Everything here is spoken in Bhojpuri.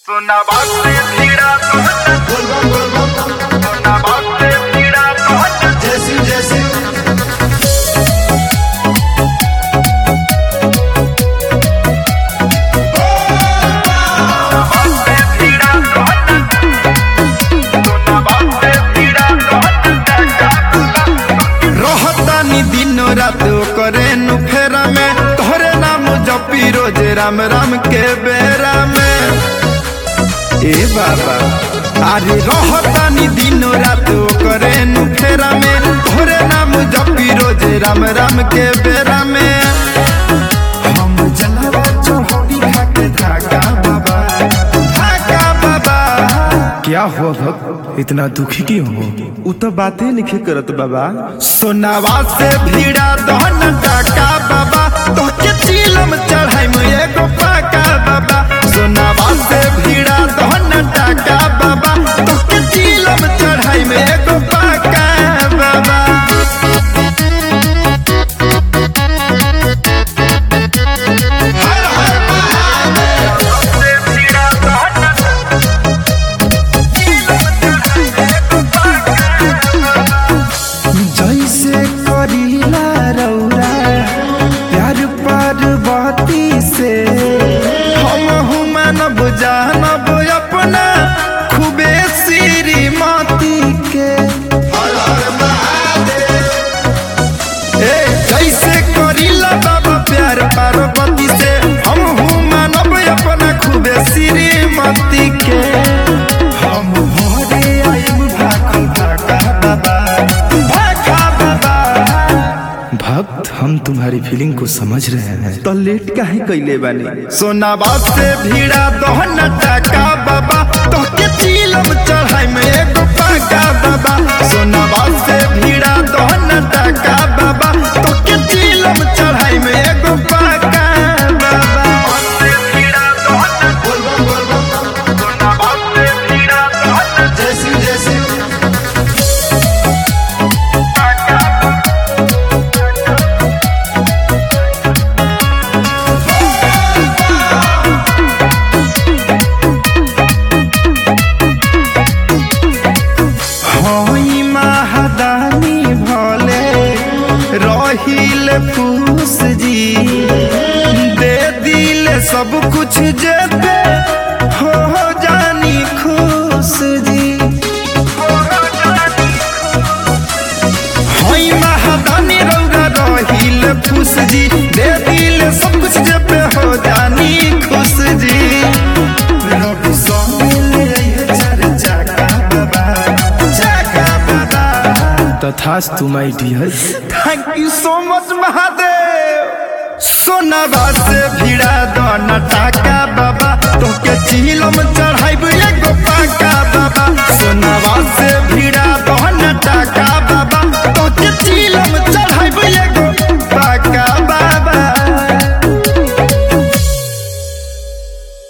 सोना बात से पीड़ा कहत बोलबम बोलबम सोना बात से पीड़ा कहत जैसी जैसी बात से पीड़ा कहत सोना बात से पीड़ा कहत रहतानी दिन रात करे नु फेरा में तोहरे नाम जपी रोज राम राम के बेरा में ए बाबा अरे रहतानी दिन रात करे नु फेरा में तोहरे नाम जपी रोज राम राम के बेरा में हम जलवा चौहदी खाके धागा बाबा धागा बाबा क्या हुआ भक्त इतना दुखी क्यों हो उ तो बातें लिखे करत बाबा सोनावा से भीड़ा दहन टाका बाबा तोके चिलम चढ़ाई में एगो पाका बाबा सोनावा से भीड़ा दहन टाका बाबा तोके चिलम चढ़ाई में एगो पाका बाबा से पीड़ा कहत जैसे करीला रौरा प्यार पार्वती से हम मानब जानब अपना खूबे श्रीमती के ए जैसे करीला बाबा प्यार पार्वती से हम मानब अपना खूबे श्रीमती के हम भरे आइब भाखल भाका बाबा भाका बाबा भक्त हम तुम्हारी फीलिंग को समझ रहे हैं तो लेट काहे कैले बानी सोनाबा से भीड़ा दहन टाका बाबा तोके चिलम चढ़ाई में एगो पाका बाबा सोनाबा से भीड़ा दहन टाका बाबा तोके चिलम चढ़ाई में एगो पाका बाबा से पीड़ा कहत बोलबम बोलबम सोना बात से पीड़ा कहत जैसी जैसी हई महादानी भले रहिल फूस जी दे दिल सब कुछ जेते हो जानी खुश जी हई महादानी रौरा रहिल फूस जी दे दिल सब कुछ जेते हो जानी खुश जी रवि स्वामी ले आइए चार चाका बाबा चाका बाबा तथास तू my dear thank you so much Mahadev सोनाबा से भिड़ा दोना टाका बाबा